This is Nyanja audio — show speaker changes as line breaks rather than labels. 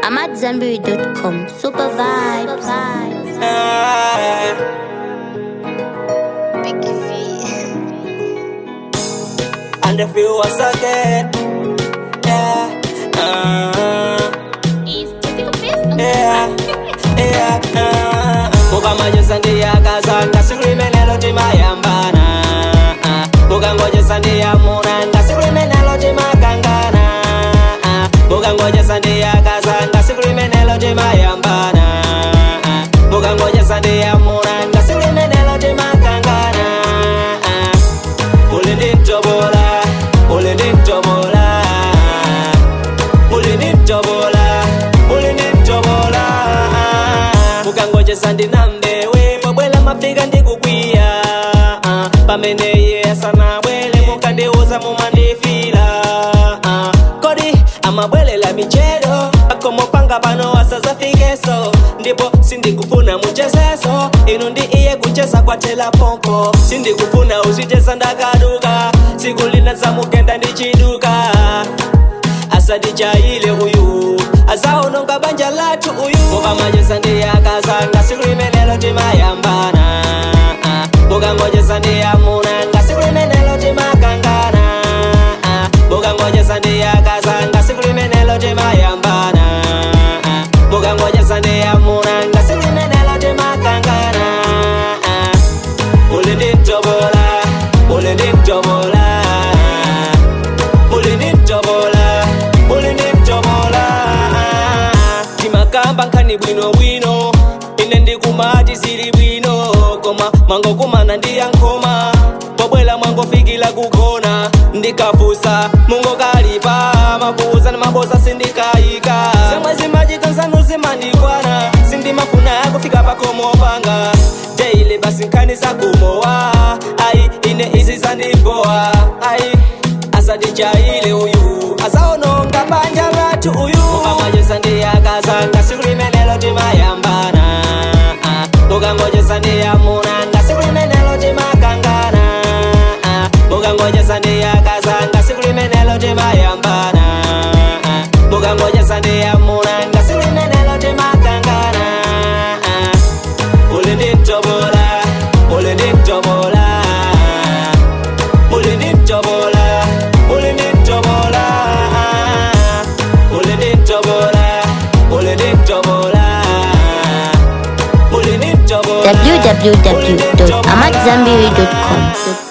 I'm at Zenberry.com. Super vibes.
Ah,
Big V.
and if you was again, yeah, ah, yeah, yeah, ah. Mukamajesa ndiyakaza ngasilulimenelo timayambana ah. mukangojesa ndiyamuna ngasilulimenelo timakangana ah. mukangojesa ndiyakaza ngasilulimenelo timayambana ah. mukangojesa ndiyamuna ngasilulimenelo timakangana ah. ulindintobola ulindintobola ulindintobola ulindintobola mukangojesa ndinambewe mabwela mafika ndikukwiya ah, pamene iye asanabwele mukandiuza mumandifila ah, kodi amabwelela michedo akomopanga pano asazafikeso ndipo sindikufuna muchezeso inu ndi iye kucheza kwatela pompo sindikufuna uzicheza ndakaduka siku lina zamugenda ndichiduka asatichaile uyu azaononga banja lathu uyu mukamacheza ndiyakazanga siku limenelo timayambana ah, mukangojeza ndiyamuna nga siku limenelo timakangana ah, mukangojeza ndiyakazanga siku limenelo timayambana ah, mukangojeza ndiyamuna nga siku limenelo timakangana ah, ulindintobola ulindintobola ulindintobola ulindintobola timakamba nkhani bwinobwino ine ndikumati zili bwino koma mangokumana ndiyankhoma pobwela mwangofikila kugona ndikafusa mungokalipa mabuza na mabosa sindikayika zemwe zimachita nzanu zimandikwana sindimafuna kufika pakomopanga teile basi nkhani zakumowa ayi ine izi zandibowa ayi asatichaile uyu azaononga banja lathu uyu mukamajesa ndiyakazanga siku limenelo timayambana ah, mukangojesa ndiyamuna nga siku limenelo timakangana ah, mukangojesa ndiyakazanga siku limenelo timayambana ah, mukangojesa ndiyamuna nga siku limenelo timakangana ah, ulindintobola ulindintobola ulindintobola ulindintobola ulindintobola ulindintobola ulindintobola
www.amatzambiri.com.